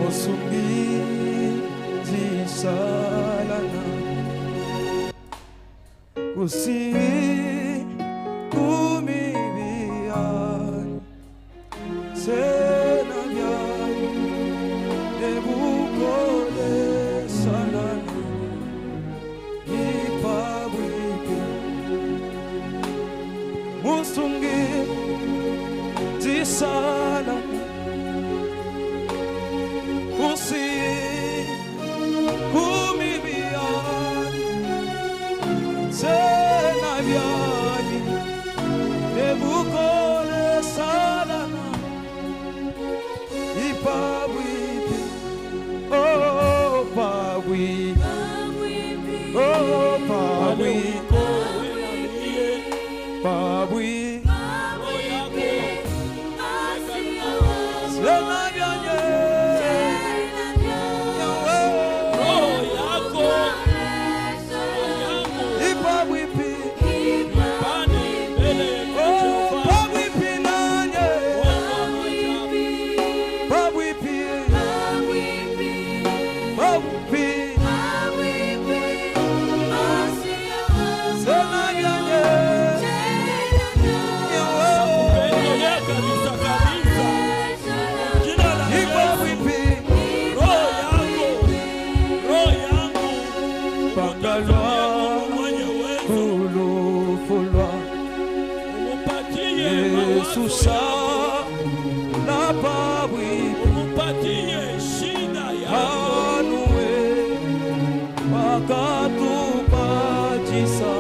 osungizisalana kusi kumibiani sena byani nebukole salana ipabwike musungi zisalana kusi kumibiani sena byani nebukole salana ipabwike oh pabwike oh pabwike pabwike sena byanye ipabwike oh pabwike nanye pabwike pabwike sena byanye ipabwike pangalwa fulufulwa yesusa na pabwike umupatie shida yako anuwe wakatupatisa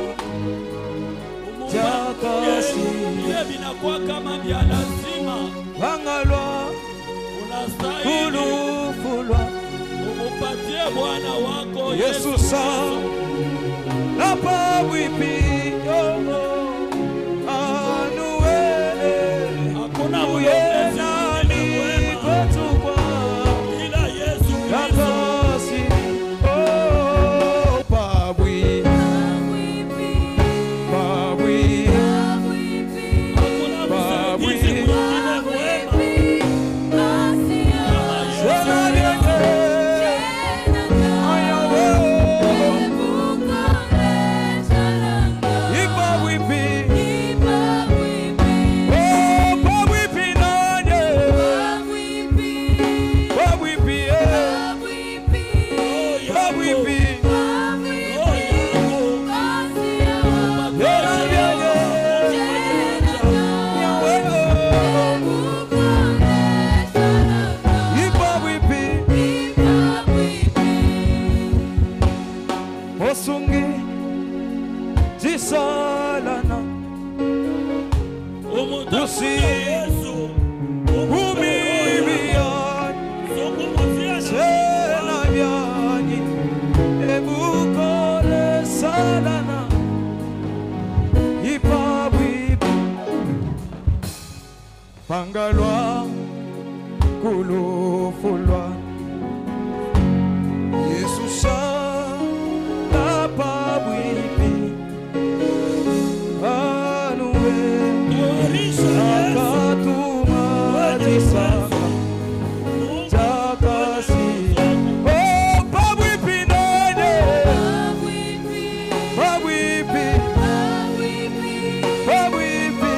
jakasi ile vinakuwa kama vya lazima vangalwa unastahili fulufulwa umupatie bwana wako yesu sa na pabwipi yomo anuwe hakuna uye mwombezi nani mwingine mwema kwetukwa ila Yesu Kristo jakasi oh pabwi pabwi hakuna msaidizi mwingine mwema kama Yesu roho Osungi jisalana umutafuta Usi- Yesu umupe roho yako. umibiyani Zungumzia na tena byani ebukole salana ipabwipi pangalwa kulufulwa yesusa napabwipi anuwe Tawarisha Yesu akatumatisaka jakasi oh pabwipi nane pabwipi pabwipi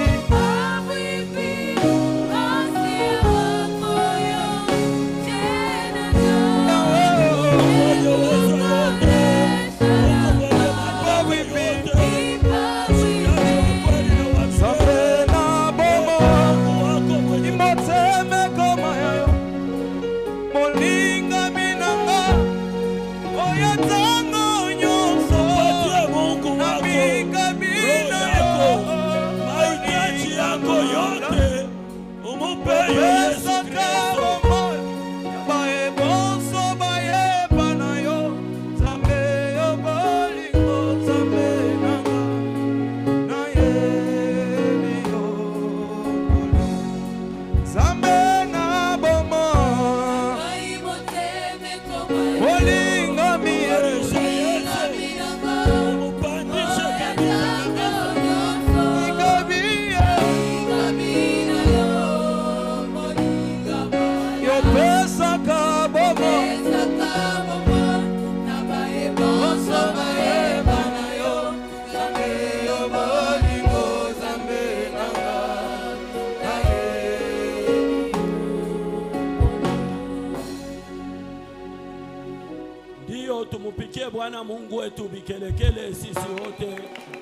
safe na bomo imoteme koma yayo molinga minanga oyo ntango nyonso na mikabina yo mahitaji yako yote umupe Yesu pesaka Kristo. bomoi baebonso bayeba na yo nzambe yo bolingo nzambe nanga nayebi yo ngolu nzambe na bomoi bolingo Tawarisha miye Yesu umupandishe katika ikabiye yopesaka bo Tumupikie Bwana Mungu wetu vikelekele sisi wote,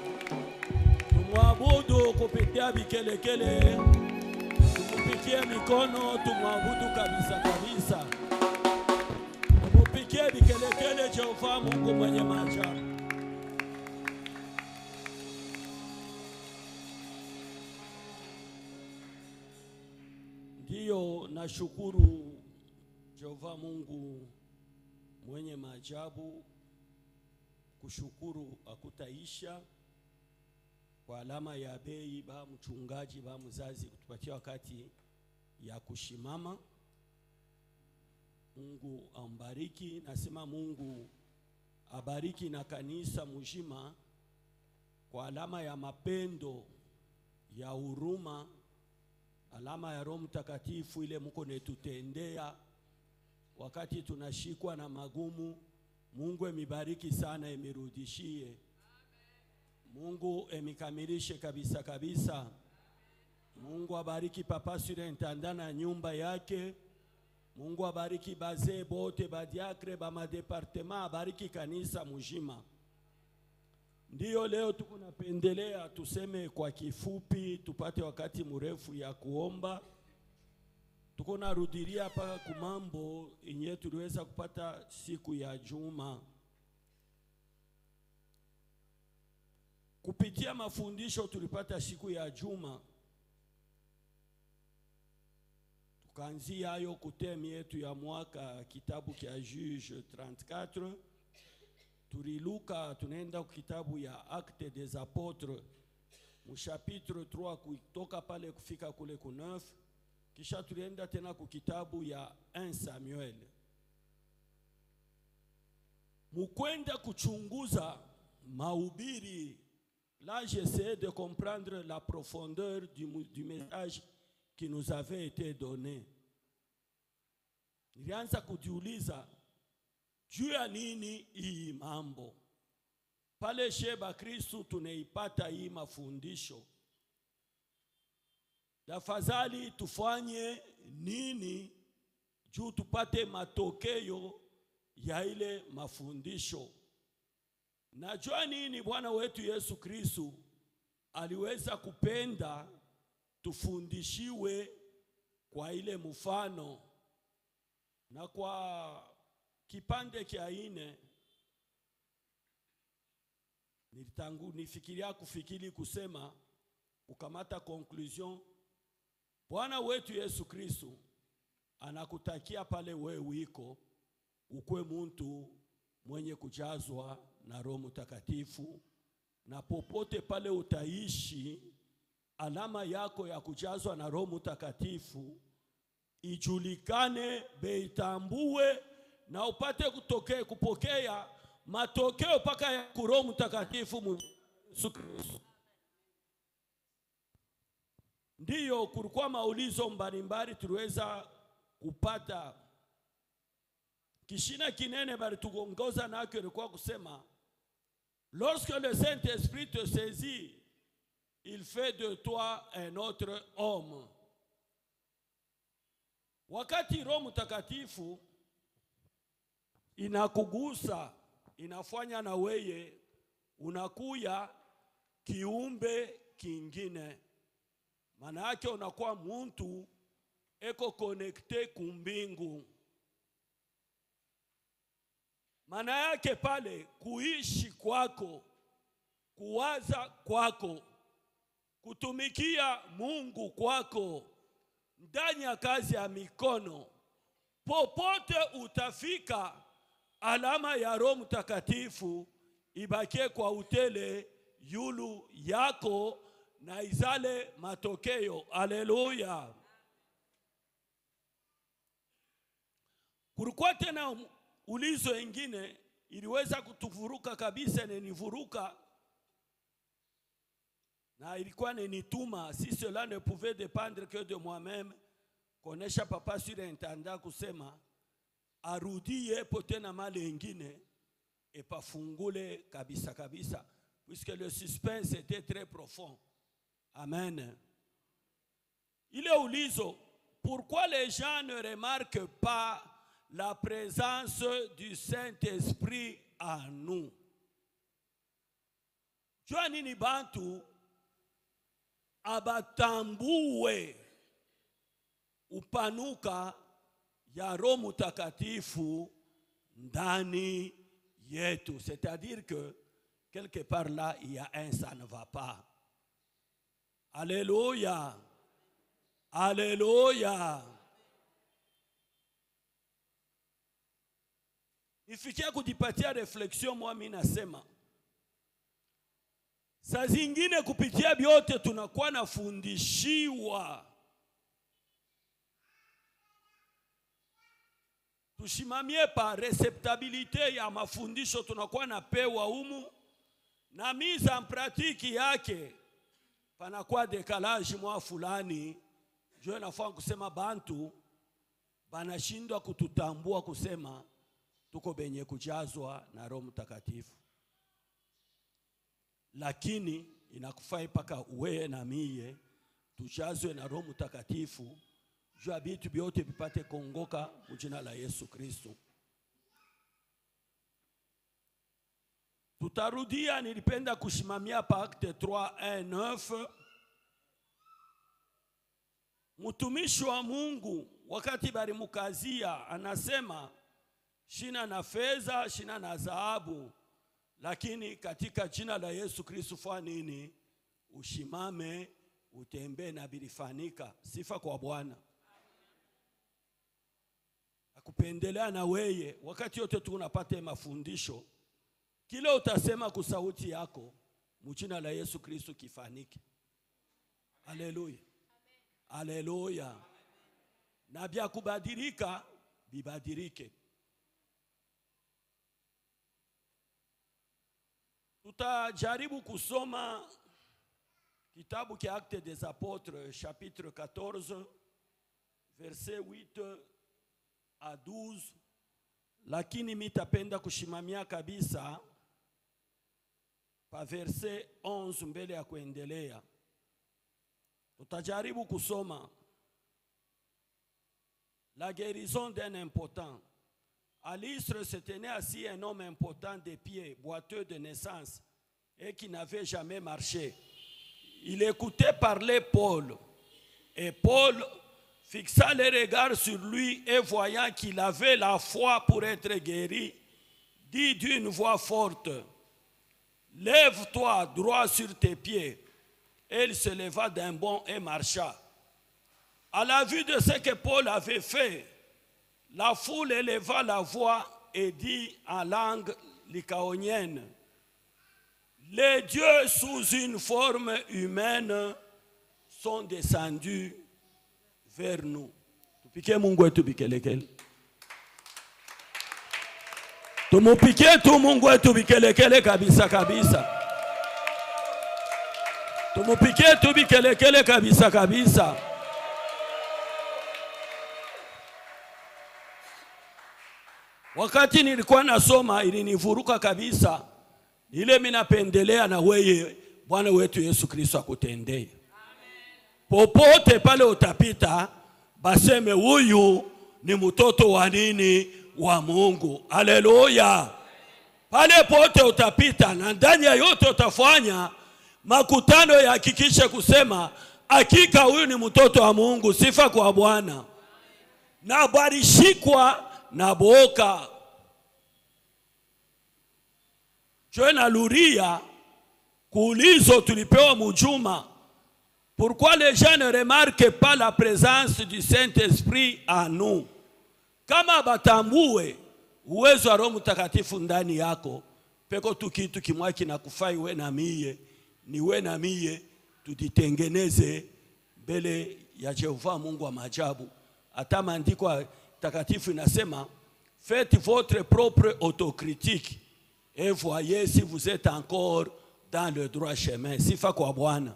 tumwabudu kupitia vikelekele, tumupikie mikono, tumwabudu kabisa kabisa, tumupikie vikelekele Jehova Mungu mwenye maajabu. Ndiyo, nashukuru Jehova Mungu mwenye maajabu. Kushukuru akutaisha kwa alama ya bei ba mchungaji ba mzazi kutupatia wakati ya kushimama. Mungu ambariki, nasema Mungu abariki na kanisa mujima kwa alama ya mapendo ya huruma, alama ya Roho Mtakatifu ile muko netutendea wakati tunashikwa na magumu. Mungu emibariki sana, emirudishie. Mungu emikamilishe kabisa kabisa. Mungu abariki papa surintendant na nyumba yake. Mungu abariki bazee bote badiakre ba madepartema, abariki kanisa mujima. Ndiyo leo tuko napendelea tuseme kwa kifupi, tupate wakati mrefu ya kuomba tuko narudilia mpaka kumambo yenye tuliweza kupata siku ya juma kupitia mafundisho tulipata siku ya juma, tukaanzia hayo kutemi yetu ya mwaka kitabu kya Juge 34 tuliluka, tunaenda kitabu ya Acte des Apotres mushapitre 3 kutoka pale kufika kule ku 9 kisha tulienda tena ku kitabu ya 1 Samuel. Mukwenda kuchunguza mahubiri, là j'essayais de comprendre la profondeur du, du message qui nous avait été donné. Nilianza kujiuliza juu ya nini hii mambo pale Sheba Kristu tunaipata hii mafundisho Tafadhali tufanye nini juu tupate matokeo ya ile mafundisho? Najua nini Bwana wetu Yesu Kristu aliweza kupenda tufundishiwe kwa ile mfano, na kwa kipande kya ine nilitangu nifikiria kufikiri kusema kukamata conclusion Bwana wetu Yesu Kristu anakutakia pale we wiko ukwe muntu mwenye kujazwa na Roho Mtakatifu, na popote pale utaishi, alama yako ya kujazwa na Roho Mtakatifu ijulikane, beitambue na upate kutoke, kupokea matokeo mpaka ya Roho Mtakatifu mu Yesu Kristu. Ndiyo, kulikuwa maulizo mbalimbali tuliweza kupata. Kishina kinene bali tugongoza nako ilikuwa kusema lorsque le Saint-Esprit te saisit il fait de toi un autre homme. Wakati Roho Mtakatifu inakugusa inafanya na weye unakuya kiumbe kingine maana yake unakuwa muntu eko konekte kumbingu. Maana yake pale kuishi kwako, kuwaza kwako, kutumikia Mungu kwako ndani ya kazi ya mikono, popote utafika, alama ya Roho Mtakatifu ibakie kwa utele yulu yako na izale matokeo. Aleluya! Kulikuwa tena ulizo ingine iliweza kutuvuruka kabisa, nenivuruka na ilikuwa nenituma, si cela ne pouvait dépendre que de moi-même, konesha papa surintendant kusema arudie po tena mali ingine epafungule kabisa kabisa, puisque le suspense était très profond. Amen. Ile ulizo, pourquoi les gens ne remarquent pas la présence du Saint-Esprit à nous. Jua nini bantu abatambue upanuka ya Roho Mutakatifu ndani yetu. C'est-à-dire que quelque part là, il y a un ça ne va pas. Alléluia. Alléluia. Nifikia kujipatia reflexion, mwa mimi nasema saa zingine kupitia vyote tunakuwa nafundishiwa, tushimamie pa receptabilite ya mafundisho tunakuwa napewa humu na mise en pratique yake, panakuwa dekalaji mwa fulani jo nafaa kusema bantu banashindwa kututambua kusema tuko benye kujazwa na Roho Mtakatifu, lakini inakufai mpaka uweye na miye tujazwe na Roho Mtakatifu juu ya vitu vyote vipate kuongoka mujina la Yesu Kristo. Tutarudia, nilipenda kushimamia pa Acte 3:1-9 mtumishi wa Mungu wakati balimukazia anasema shina na fedha, shina na dhahabu, lakini katika jina la Yesu Kristo fanya nini? Ushimame, utembee na bilifanika. Sifa kwa Bwana. Akupendelea na weye, wakati yote tunapata mafundisho, kile utasema kusauti yako mujina la Yesu Kristo kifanike. Haleluya, haleluya. Na vya kubadilika bibadilike. Tutajaribu kusoma kitabu kia Actes des Apôtres chapitre 14 verset 8 à 12, lakini mitapenda kushimamia kabisa pa verset 11 mbele ya kuendelea. Tutajaribu kusoma la guérison d'un impotent. À l'Istre se tenait assis un homme impotent des pieds, boiteux de naissance, et qui n'avait jamais marché. Il écoutait parler Paul, et Paul fixa les regards sur lui et voyant qu'il avait la foi pour être guéri, dit d'une voix forte, Lève-toi droit sur tes pieds. Et il se leva d'un bond et marcha. À la vue de ce que Paul avait fait, la foule éleva la voix et dit en langue lycaonienne, les dieux sous une forme humaine sont descendus vers nous. Tupikie Mungu wetu vikelekele. Tumupikie tu Mungu wetu vikelekele kabisa kabisa. Tumupikie tu vikelekele kabisa kabisa. Wakati nilikuwa nasoma ilinivuruka kabisa, ile mimi napendelea na weye Bwana wetu Yesu Kristo akutendee popote pale utapita, baseme huyu ni mtoto wa nini? Wa Mungu. Haleluya! Pale pote utapita na ndani ya yote utafanya makutano yahakikishe kusema hakika huyu ni mtoto wa Mungu. Sifa kwa Bwana. Na barishikwa na boka joe na luria kuulizo tulipewa mujuma Pourquoi les gens ne remarquent pas la présence du Saint-Esprit en nous? Kama batambue uwezo wa Roho Mtakatifu ndani yako, peko tu kitu kimwa kinakufai we na miye, ni we na miye tujitengeneze mbele ya Jehova Mungu wa maajabu. Hata maandiko takatifu inasema faites votre propre autocritique et voyez si vous êtes encore dans le droit chemin. Sifa kwa Bwana.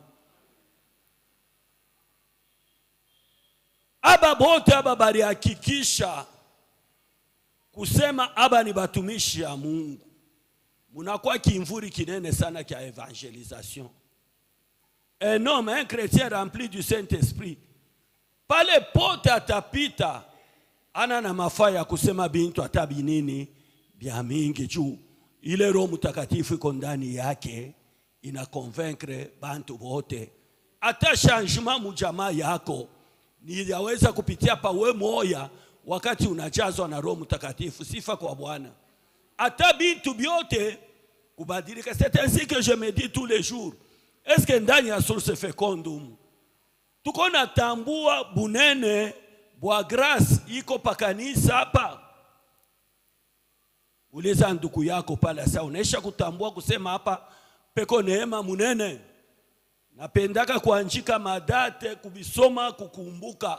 aba bote aba balihakikisha kusema aba ni batumishi ya Mungu, munakuwa kimvuri kinene sana kya evangelisation. Un homme, un chrétien rempli du Saint-Esprit, pale pote atapita, ana na mafaa ya kusema bintu hata binini bya mingi juu ile Roho Mtakatifu iko ndani yake, ina convaincre bantu wote. Hata changement mujamaa yako ni yaweza kupitia pawe moya, wakati unajazwa na Roho Mtakatifu. Sifa kwa Bwana. Hata bitu byote kubadilika. C'est ainsi que je me dis tous les jours, est-ce que ndani ya source fecondum tuko natambua bunene bwa grace iko pakanisa hapa? Uliza ndugu yako pale sasa, unaisha kutambua kusema hapa peko neema munene. Napendaka kuanjika madate kubisoma kukumbuka.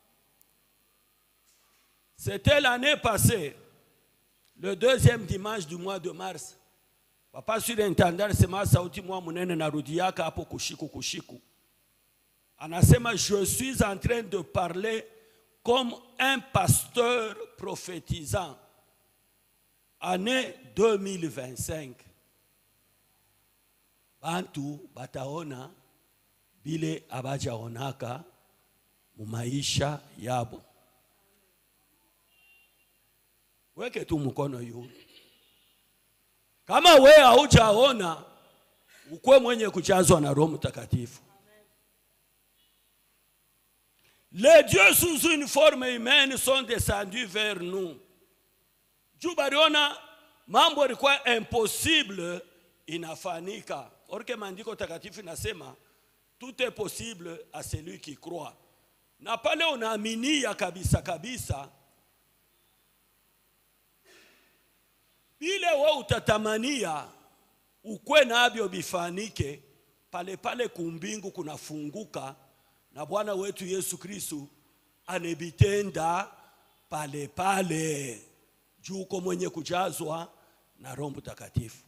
C'était l'année passée, le deuxième dimanche du mois de mars. Papa surintendant sema sauti mwa munene narudiaka hapo kushiku kushiku. Anasema je suis en train de parler comme un pasteur prophétisant. Année 2025. Bantu bataona bile abajaonaka mu maisha yabo. Weke tu mkono yule. Kama we haujaona, ukwe mwenye kujazwa na Roho Mtakatifu. Les dieux sous une forme humaine sont descendus vers nous. Juu baliona mambo yalikuwa impossible inafanyika. Orke maandiko takatifu inasema tout est possible à celui qui croit. Na pale unaaminia kabisa kabisa, bile we utatamania ukwe nabyo bifanike, pale pale kumbingu kunafunguka na Bwana wetu Yesu Kristu anebitenda pale pale juu uko mwenye kujazwa na Roho Mtakatifu.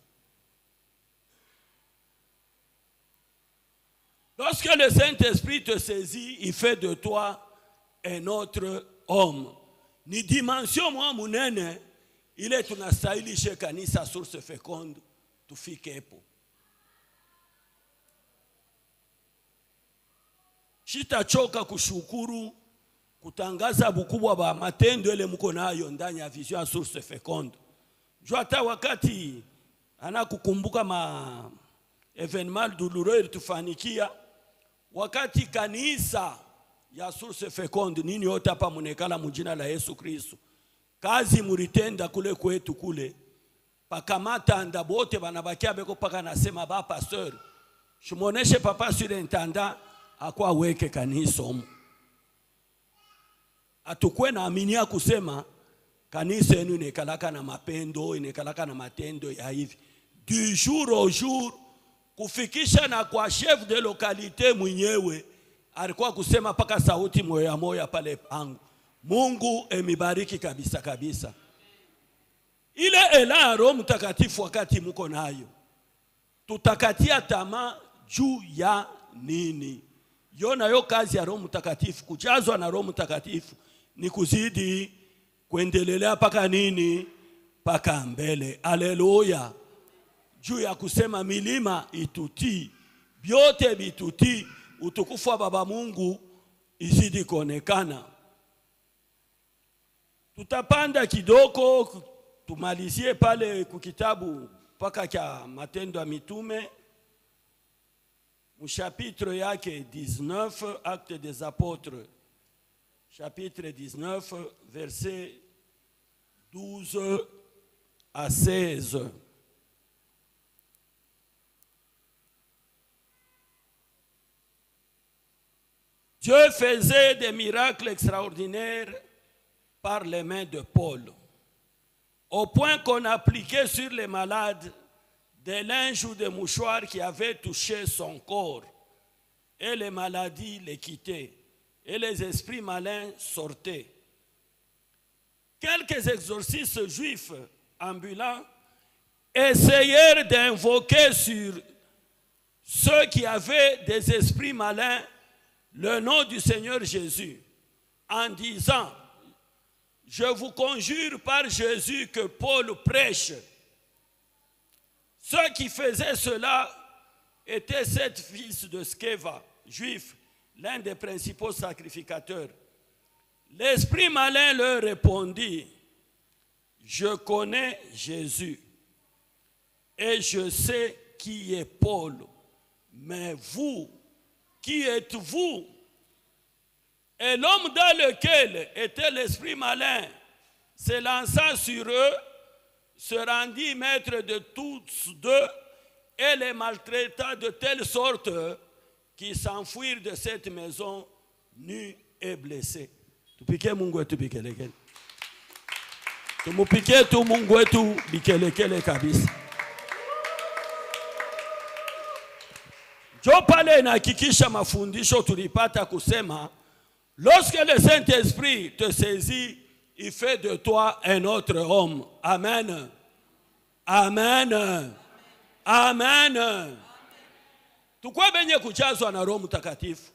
Lorsque le Saint-Esprit te saisit, il fait de toi un autre homme. Ni dimension mwa munene ile tunastahilishe kanisa source feconde tufikepo. Shitachoka kushukuru kutangaza bukubwa ba matendo ile mko nayo ndani ya vision ya source feconde. Juu hata wakati anakukumbuka ma evenement douloureux ilitufanikia wakati kanisa ya source feconde nini yote hapa munekala mujina la Yesu Kristo, kazi muritenda kule kwetu kule pakamata nda bote banabakia beko paka nasema ba pasteur shimoneshe papa surintendant akwa weke kanisa omu atukwe na aminia kusema kanisa yenu inekalaka na mapendo inekalaka na matendo ya hivi du jour au jour kufikisha na kwa chef de localité mwenyewe alikuwa kusema paka sauti moya moya pale pangu. Mungu emibariki kabisa kabisa. Ile ela ya Roho Mtakatifu wakati muko nayo, tutakatia tamaa juu ya nini? Yo nayo kazi ya Roho Mtakatifu, kujazwa na Roho Mtakatifu ni kuzidi kuendelelea paka nini? Paka mbele. Aleluya! juu ya kusema milima itutii, vyote vitutii, utukufu wa Baba Mungu izidi kuonekana. Tutapanda kidogo tumalizie pale kukitabu mpaka cha Matendo ya Mitume mchapitre yake 19 Acte des Apôtres chapitre 19 verset 12 à 16. Dieu faisait des miracles extraordinaires par les mains de Paul, au point qu'on appliquait sur les malades des linges ou des mouchoirs qui avaient touché son corps, et les maladies les quittaient, et les esprits malins sortaient. Quelques exorcistes juifs ambulants essayèrent d'invoquer sur ceux qui avaient des esprits malins le nom du Seigneur Jésus en disant, je vous conjure par Jésus que Paul prêche. Ceux qui faisaient cela étaient sept fils de Skeva, juifs, l'un des principaux sacrificateurs. L'esprit malin leur répondit, je connais Jésus, et je sais qui est Paul. Mais vous, qui êtes-vous Et l'homme dans lequel était l'esprit malin se lança sur eux, se rendit maître de tous deux et les maltraita de telle sorte qu'ils s'enfuirent de cette maison nus et blessés. Tupikie Mungu wetu bikelekele. Tumupikie tu Mungu wetu bikelekele kabisa. Jo pale inahakikisha mafundisho tulipata kusema lorsque le Saint-Esprit te saisit, il fait de toi un autre homme. Amen. Amen. Amen. Tukwe benye kujazwa na Roho Mtakatifu.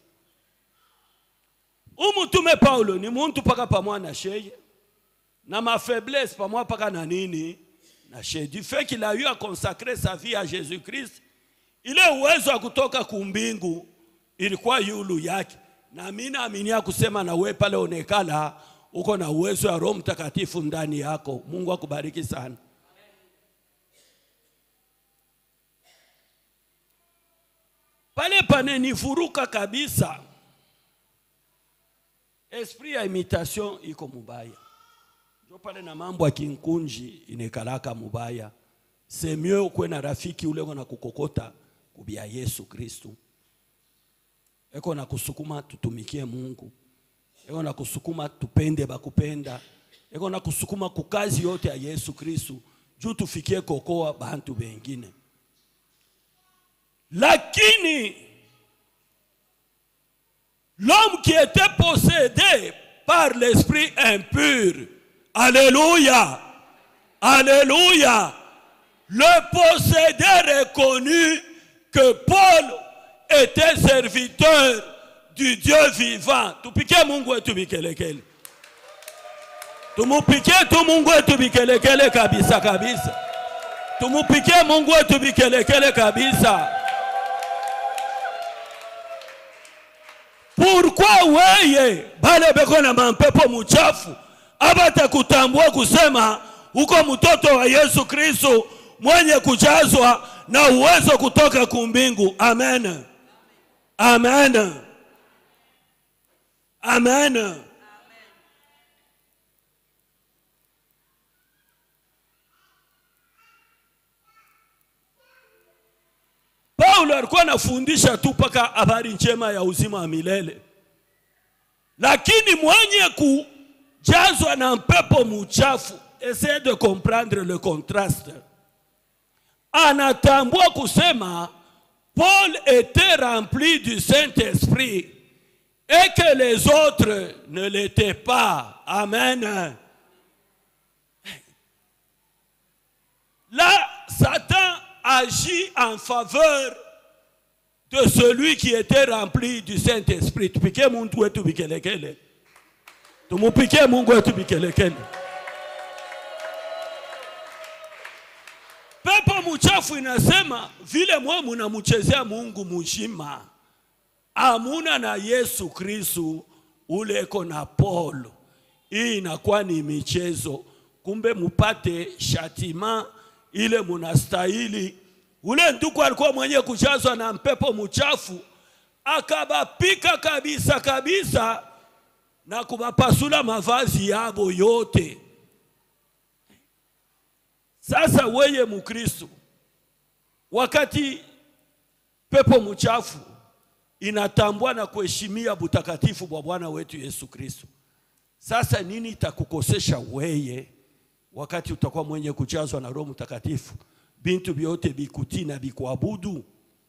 Umutume Paulo ni muntu paka pamwa na sheye na ma faiblesse pamwa paka na nini na sheye. Du fait qu'il a eu à consacrer sa vie à Jésus-Christ, ile uwezo wa kutoka kumbingu ilikuwa yulu yake, na mimi naaminia kusema na we pale onekala uko na uwezo wa Roho Mtakatifu ndani yako. Mungu akubariki sana. Pale panenivuruka kabisa, esprit ya imitation iko mubaya, njo pale na mambo ya kinkunji inekalaka mubaya. C'est mieux ukwe na rafiki ule na kukokota kubia Yesu Kristu, eko na kusukuma tutumikie Mungu, eko na kusukuma tupende bakupenda, eko na kusukuma kukazi yote ya Yesu Kristu juu tufikie kokoa bantu bengine. Lakini l'homme qui était possédé par l'esprit impur, Alléluia, Alléluia, le possédé reconnu que Paul était serviteur du Dieu vivant. Tupike Mungu wetu bikelekele. Tumupike tu Mungu wetu bikelekele kabisa kabisa. Tumupike Mungu wetu bikelekele kabisa. Pourquoi weye bale beko na mampepo muchafu abatakutambua kusema uko mtoto wa Yesu Kristo mwenye kujazwa na uwezo kutoka kumbingu. Amen, amen, amen. Paulo alikuwa anafundisha tu mpaka habari njema ya uzima wa milele, lakini mwenye kujazwa na mpepo muchafu, essaye de comprendre le contraste, anatambua kusema Paul était rempli du Saint-Esprit et que les autres ne l'étaient pas. Amen. Là, Satan agit en faveur de celui qui était rempli du Saint-Esprit. Tupike muntu wetu bikelekele. Tumupike Mungu wetu bikelekele. Pepo muchafu inasema vile mwe munamuchezea Mungu mujima, amuna na Yesu Kristu ule eko na Paulo. Hii inakuwa ni michezo, kumbe mupate shatima ile munastahili. Ule ndugu alikuwa mwenye kujazwa na mpepo muchafu, akabapika kabisa kabisa na kubapasula mavazi yabo yote. Sasa weye Mukristo, wakati pepo mchafu inatambua na kuheshimia butakatifu bwa Bwana wetu Yesu Kristo, sasa nini itakukosesha weye wakati utakuwa mwenye kujazwa na Roho Mtakatifu, bintu vyote bikutii na bikuabudu?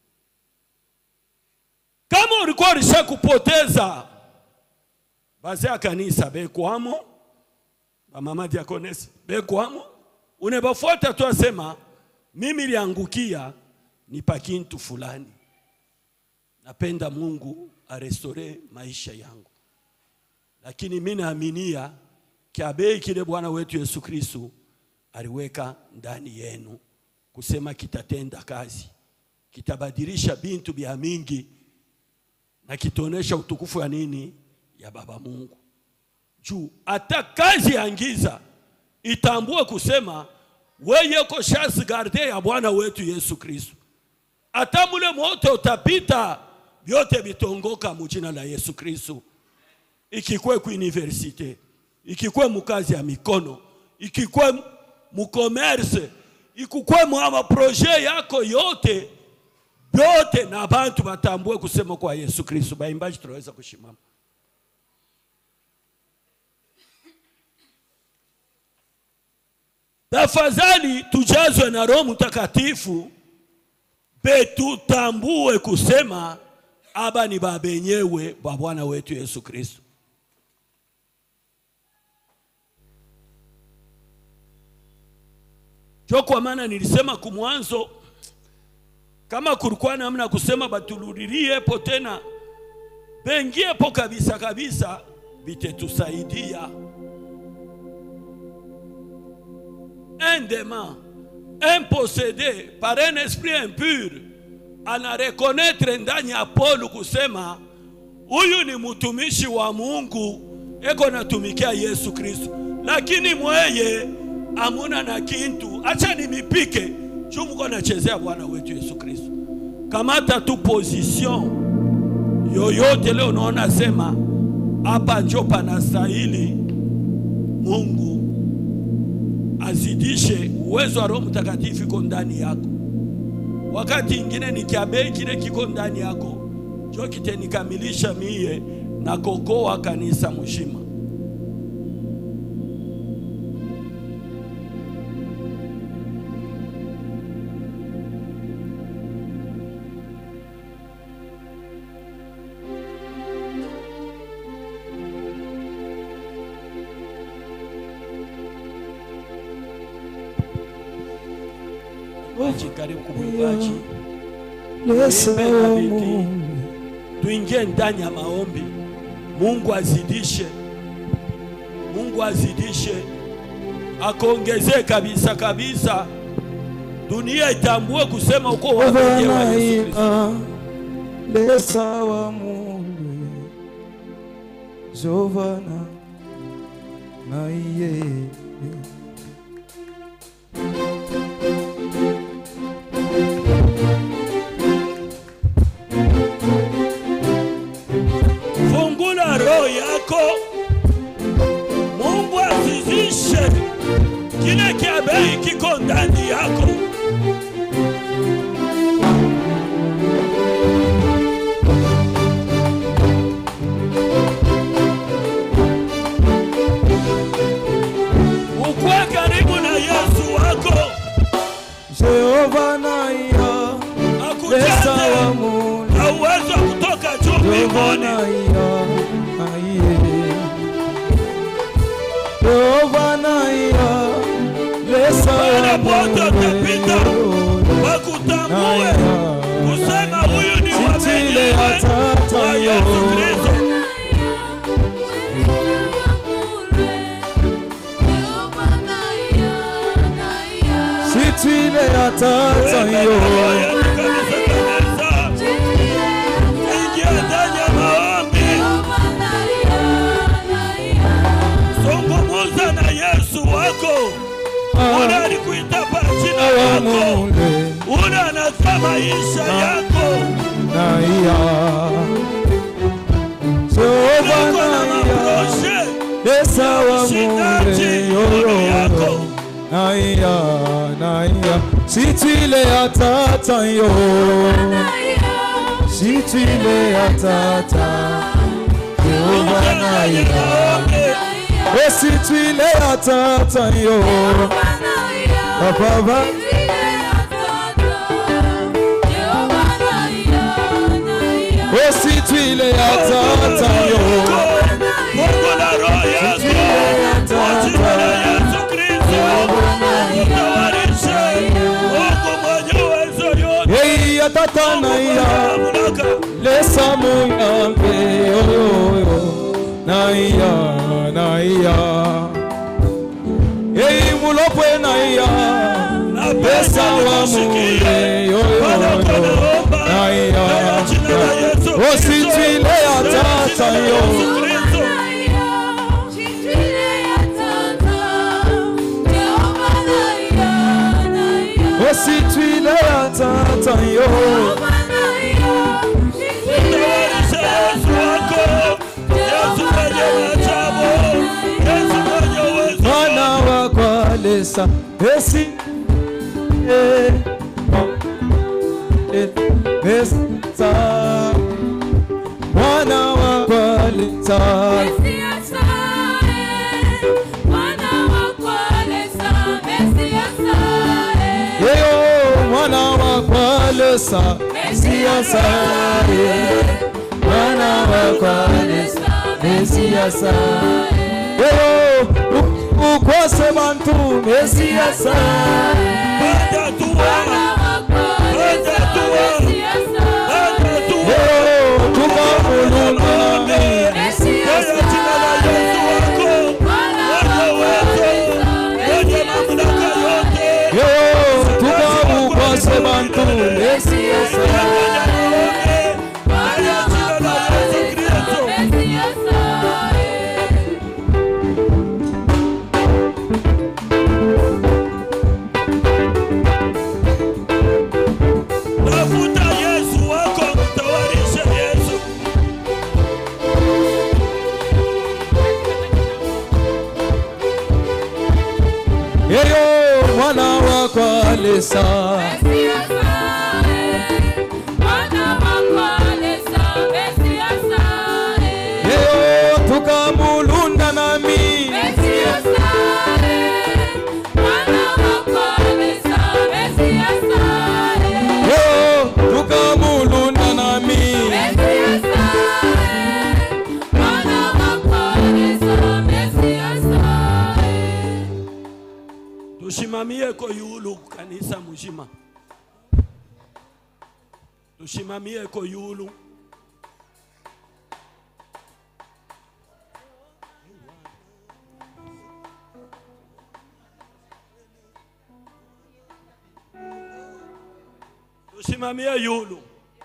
Kama ulikuwa ulisha kupoteza bazee ya kanisa bekwamo, bamama diakonesi bekwamo, unebafuata tu asema mimi liangukia ni pakintu fulani, napenda Mungu arestore maisha yangu, lakini mimi naaminia kiabei kile Bwana wetu Yesu Kristo aliweka ndani yenu kusema kitatenda kazi, kitabadilisha bintu bya mingi na kitaonesha utukufu ya nini ya Baba Mungu. Juu hata kazi ya ngiza itambue kusema weye ko chance garde ya Bwana wetu Yesu Kristo. Hata mule moto utapita, vyote vitongoka mujina la Yesu Kristo. Ikikwe ku universite, ikikwe mukazi ya mikono, ikikwe mukomerse, ikikwe mu proje yako yote vyote, na bantu batambue kusema kwa Yesu Kristo. Baimbaji tunaweza kushimama. Tafadhali tujazwe na Roho Mtakatifu, betutambue kusema aba ni babenyewe ba Bwana wetu Yesu Kristo. Jo, kwa maana nilisema kumwanzo, kama kulikuwa namna kusema batululiliepo tena bengiepo kabisa kabisa, bitetusaidia un démon, un possédé par un esprit impur ana reconnaître ndani ya Paulo kusema huyu ni mtumishi wa Mungu eko natumikia Yesu Kristo, lakini mweye amuna na kintu, acha nimipike juu mko nachezea Bwana wetu Yesu Kristo. Kamata tu position yoyote leo, unaona sema hapa njo panastahili Mungu azidishe uwezo wa Roho Mtakatifu iko ndani yako. Wakati ingine ni kiabe kile kiko ndani yako jo kitenikamilisha mie na kokoa kanisa mzima. Wachi karibu kumwibaji Yesu Nipe na bidii. Mungu. tuingie ndani ya maombi. Mungu azidishe, Mungu azidishe, akuongezee kabisa kabisa, dunia itambue kusema uko wapenye wa Yesu Kristo. Jovanaia, lesa wa Mungu. Jovana na iye. Fungula roho yako, Mungu azizishe kile kiabei kiko ndani yako. Ukwe karibu na Yesu wako, Jehova naia, lesa wa akujaze Mungu. na uwezo wa kutoka juu mbinguni. Jovanaia, aiye. Jehova naia, lesa Pale wa pote utapita, Mungu. wakutambue kusema huyu ni wa Sitile mwenyewe atata wa yo. Yesu Kristo. Sitile atata yo. Ingia ndani ya maombi, zungumuza na Yesu wako. Ule alikuita kwa jina lako, Awamule ule anajua maisha yako, naia. Jehova uko na naia. maproje Lesa wa ushindaji mule yoro yako. yo. Naia, naia. Sitile atata yo. Sitile atata. Jehova Ingia ndani ya naia. maombi, Esitile atata yo. Baba Esitile atata yo. Mungu na roho yako, kwa jina la Yesu Kristo, utawarishe. Mungu mwenye uwezo yote, Hey atata naia. mamlaka Lesa muyambe oyoyo Naia, naia Hey mulopwe naia Lesa wa mule yoyoyo Naia Ositile atata yo usitwile ya tata yo Tawarisha Yesu wako, Yesu mwenye maajabu, Yesu mwenye uwezo. mwana wa kwalesa esi eh, eh, esa mwana wa kwalesa yeyo mwana wa kwalesa siasa mwana wa kwalesa mesiasa yeyo u- ukwase bantu mesiasa Panda tua, panda tua, panda tua. yeyo tukamulumami Kwa jina la Yesu wako, mwenye uwezo, mwenye mamlaka yote. yeyo tukamukwase bantu mesiasa Tafuta Yesu wako, mtawarishe Yesu. yeyo mwana wa kwalesa yeyo tukamulunda nami yeyo tukamulunda nami Tushimamie ko yulu kanisa mzima, tushimamie ko yulu. Tusimamie yulu.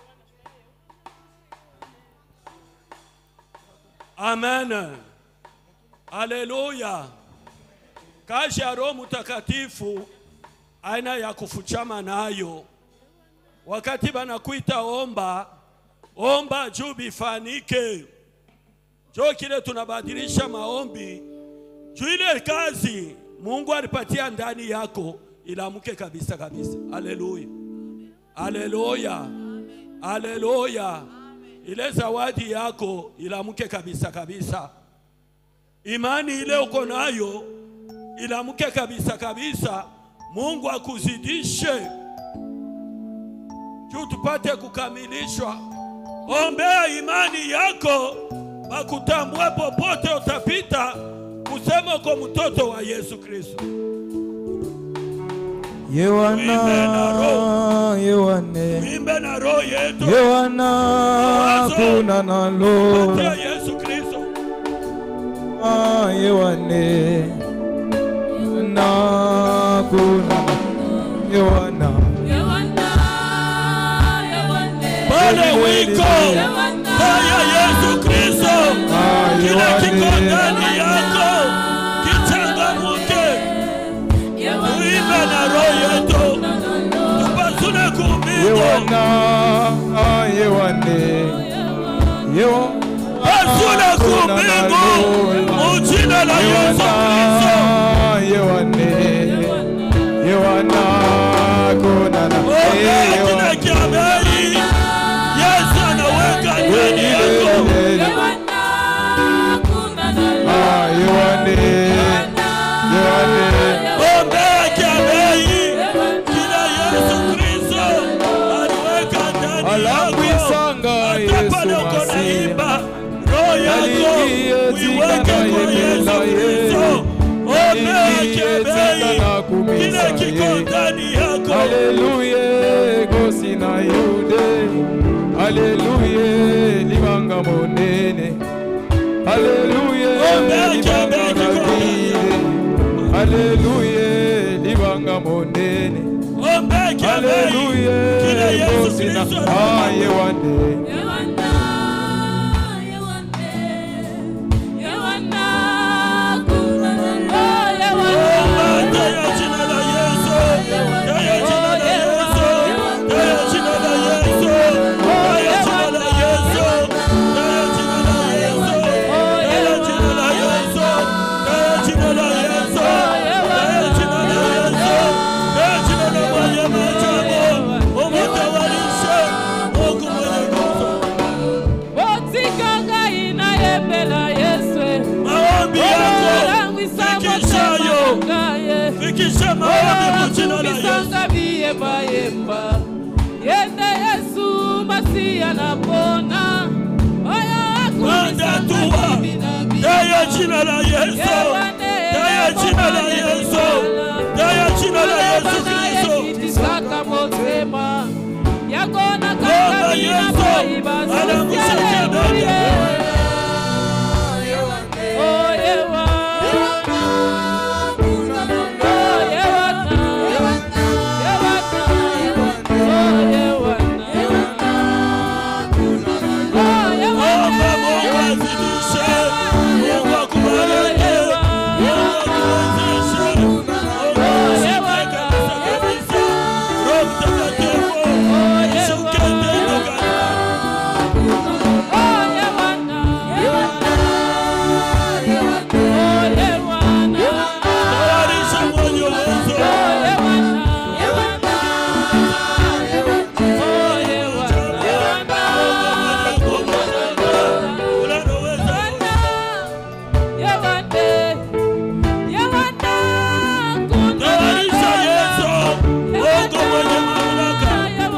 Amen. Haleluya. Kazi ya Roho Mtakatifu aina ya kufuchama nayo. Wakati banakuita omba, omba juu bifanike. Jo kile tunabadilisha maombi juu ile kazi Mungu alipatia ndani yako ilamuke kabisa kabisa. Haleluya. Haleluya. Haleluya. Ile zawadi yako ilamuke kabisa kabisa. Imani ile uko nayo ilamuke kabisa kabisa. Mungu akuzidishe juu tupate kukamilishwa. Ombea imani yako, bakutambue popote utapita, kusema uko mtoto wa Yesu Kristo. yewana yewane Imbe na roho yetu yewana kuna nalo patia Yesu Kristo. Ah, yewane na kuna yewana Pale wiko haya Yesu Kristo, kila kiko ndani yako kichangamuke, uimbe na roho yetu, tupasune kumbingu yewana ah, yewane yewana Pasuna kumbingu mujina la Yesu Kristo. yewane yewana kuna na Ombea kile kia bei, Yesu anaweka ndani yako. ah yewane yewane Ombea kia bei, kile Yesu Kristo aliweka ndani Alafu yako. isanga Hata Yesu pale uko Masihi. naimba, roho yako Aliingie uiweke tika kwa na Yesu yeye. Kristo. Ombea Aliingie kia tika bei, na kumisa kile kiko yeye. ndani yako. Haleluya gosi na yude Haleluya libanga monene Haleluya Ombea libanga kiambe kiko. nagire Haleluya libanga monene Ombea kia bei, kile Haleluya Yesu gosi na Kristo aye wane Omba, taya jina la Yesu, taya jina la fikishayo fikisha maombi mujina la Yesu bisanga biyembayemba yende yesu masi anapona oyo Mwanda tuwa Daya jina la Yesu Daya jina la Yesu Daya jina la Yesu Kristo itisaka motema yakona Baba Yesu, anamusaidia dada. Omba Mungu azidishe Mungu akubariki Mungu akuwezeshe Mungu ashike kabisa kabisa Roho Mtakatifu Shuke tendo katika Tayarisha mwenye uwezo Unaloweza Tayarisha Yesu Mungu mwenye mamlaka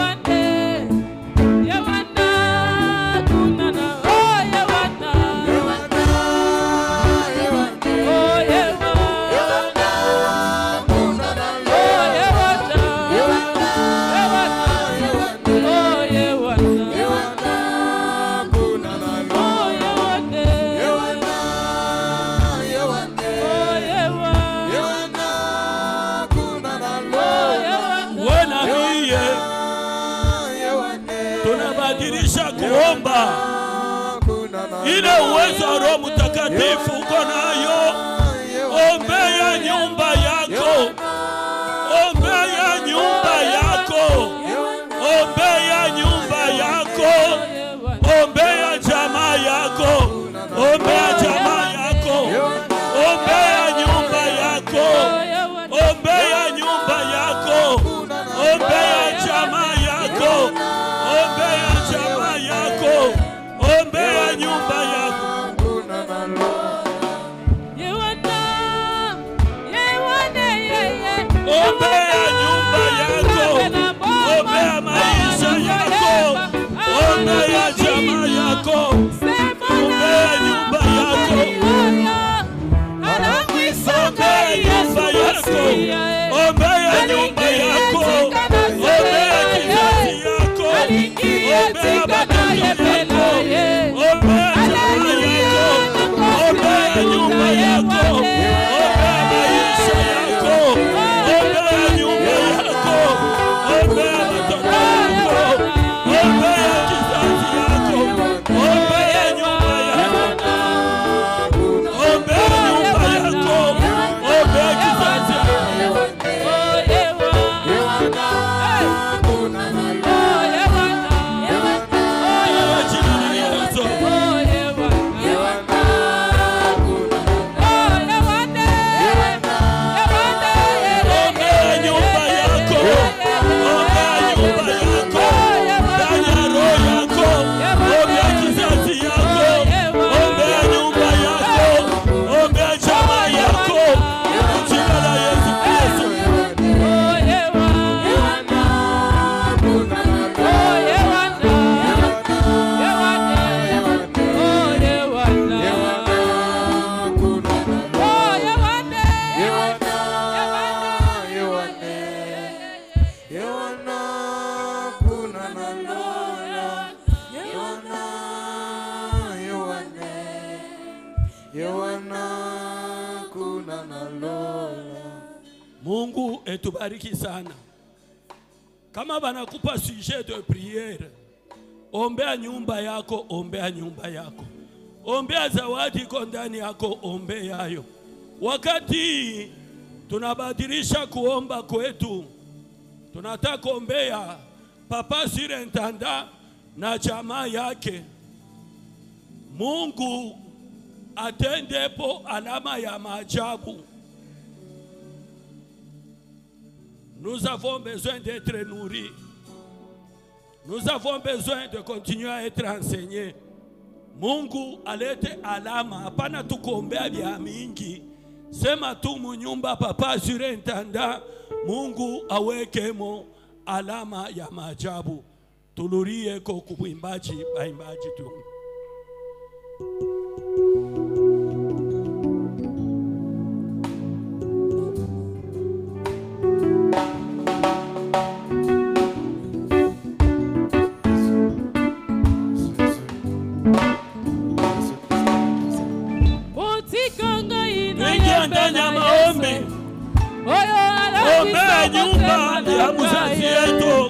Wena hiye tunabadilisha kuomba ile uwezo wa Roho Mtakatifu uko nayo. Ombea nyumba yako, ombea nyumba yako, ombea nyumba yako, ombea jamaa yako, ombea jamaa yako, ombea nyumba yako, ombea nyumba yako, ombea jamaa yako, ombea jamaa yako, ombea nyumba yako. Ombea nyumba yako, ombea maisha yako, ombea jamaa yako, ombea nyumba yako, ombea nyumba yako, ombea nyumba yako, ombea kizazi yako, ombea watoto yako, ombea jamaa yako, ombea nyumba yako, ombea maisha yako, ombea nyumba yako, ombea watoto yako, ombea kizazi yako, ombea nyumba yako, ombea nyumba yako, ombea kizazi yako. Kwa jina la Yesu. Ombea nyumba yako, ombea nyumba yako, ndani ya roho yako, ombea kizazi yako, ombea nyumba yako, ombea jamaa yako, kwa jina la Yesu Kristo. Mungu etubariki sana. Kama banakupa sujet de priere, ombea nyumba yako, ombea nyumba yako, ombea zawadi iko ndani yako, ombeayo. Wakati tunabadilisha kuomba kwetu, tunataka kuombea papa surintendant na jamaa yake. Mungu atendepo alama ya maajabu. Nous avons besoin d'être nourris. Nous avons besoin de continuer à être enseignés. Mungu alete alama, hapana tukuombea vya mingi. sema tu munyumba papa surintendant mungu awekemo alama ya maajabu tulurie ko kuimbaji baimbaji tu utikanga ingia ndani ya maombi ombea nyumba ya mzazi yetu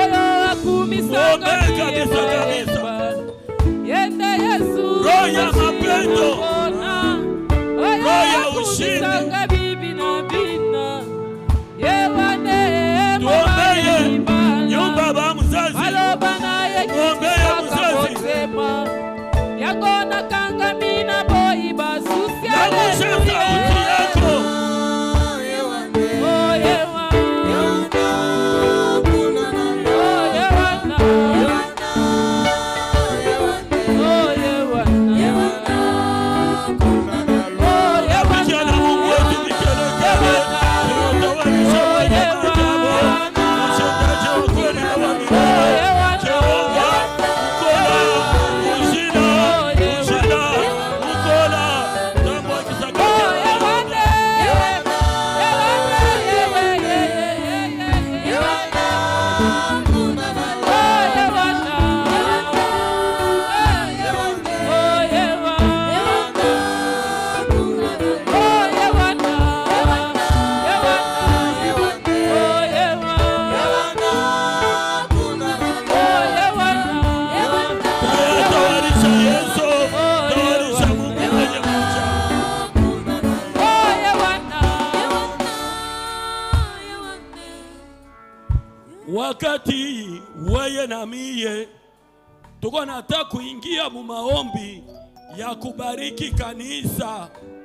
Ombea kabisa, kabisa. yende yesu Roho ya mapendo. roho ya ushindi. bibi na bina yewane tuombeye nyumba ba mzazi aloba naye Ombea mzazi. motema yakona kangamina boyi basusi nagusha sauti yako Vijana Mungu wetu vikelekele, tunatawanisha kwenye maajabu. Mshendaji wa kweli na wa milele. Jehova, Mkola, Uzina, Uzina, Mkola, Tambo wa kisakati. Tunatawanisha Yesu, tawanisha Mungu mwenye maajabu. wakati weye na miye tuko nataka kuingia mu maombi ya kubariki kanisa,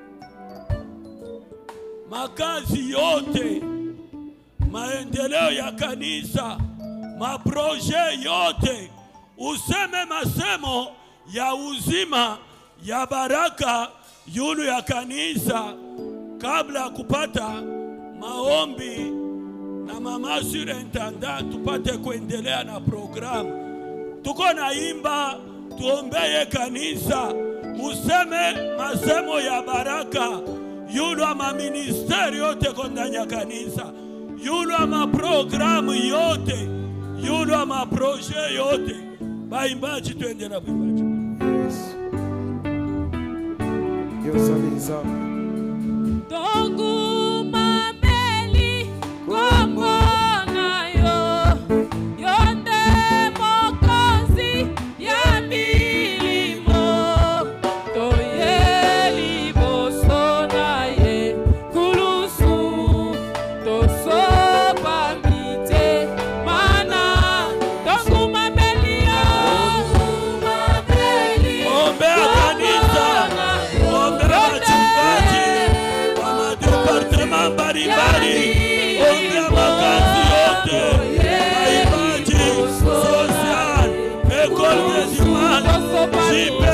makazi yote, maendeleo ya kanisa, maproje yote, useme masemo ya uzima ya baraka yulu ya kanisa, kabla ya kupata maombi na mama surintendant tupate kuendelea na programu. Tuko naimba, tuombeye kanisa, useme masemo ya baraka yulu ama ministeri yote ko ndani ya kanisa, yulu ama programu yote, yulu ama proje yote. Baimbaji, twende na baimbaji. yosaliza Tongu mambeli komonayo yonde mokonzi ya milimo toyeli boso naye kulusu tosopa mite mana tongu mambeli yo Ombea kanisa, ombea wachungaji wa madepartema mbalimbali, ombea makazi yote, waimbaji, social, école municipale, JP,